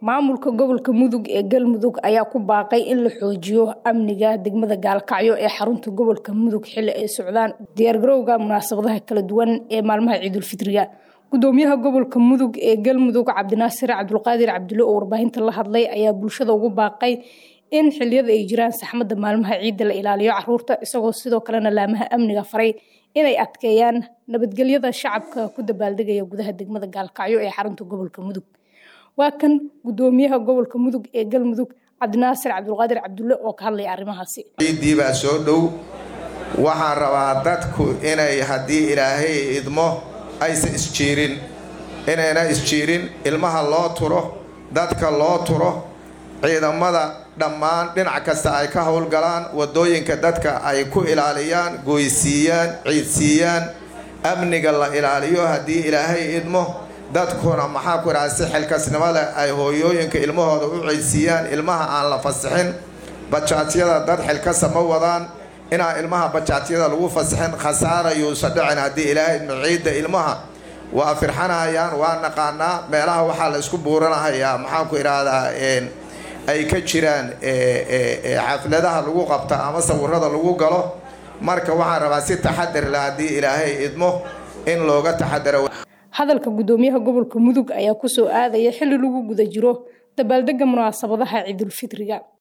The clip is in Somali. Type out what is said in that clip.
maamulka gobolka mudug ee galmudug ayaa ku baaqay in la xoojiyo amniga degmada gaalkacyo ee xarunta gobolka mudug xili ay socdaan diyaargarowga munaasabadaha kala duwan ee maalmaha ciidulfitriga gudoomiyaha gobolka mudug ee galmudug cabdinaasir cabdulqaadir cabdulle oo warbaahinta la hadlay ayaa bulshada ugu baaqay in xiliyada ay jiraan saxmada maalmaha ciidda la ilaaliyo caruurta isagoo sidoo kalena laamaha amniga faray inay adkeeyaan nabadgelyada shacabka ku dabaaldegaya gudaha degmada gaalkacyo ee xarunta gobolka mudug waa kan gudoomiyaha gobolka mudug ee galmudug cabdinaasir cabdulqaadir cabdulle oo ka hadlaya arrimahaasi ciiddii baa soo dhow waxaan rabaa dadku inay haddii ilaahay idmo aysan isjiirin inayna isjiirin ilmaha loo turo dadka loo turo ciidamada dhammaan dhinac kasta ay ka howlgalaan wadooyinka dadka ay ku ilaaliyaan gooysiiyaan ciidsiiyaan amniga la ilaaliyo haddii ilaahay idmo dadkuna maxaa ku idhaha si xilkasnimo leh ay hooyooyinka ilmahooda u ciidsiiyaan ilmaha aan la fasixin bajaatyada dad xilkasa ma wadaan inaan ilmaha bajaatyada lagu fasixin khasaarayuusa dhicin haddii ilaahay idmo ciidda ilmaha waa firxanayaan waa naqaanaa meelaha waxaa la isku buuranahayaa maxaan ku idhaahdaa ay ka jiraan xafladaha lagu qabta ama sawirada lagu galo marka waxaan rabaa si taxadir leh haddii ilaahay idmo in looga taxadaro hadalka gudoomiyaha gobolka mudug ayaa kusoo aadaya xili lagu guda jiro dabaaldega munaasabadaha ciidulfitriga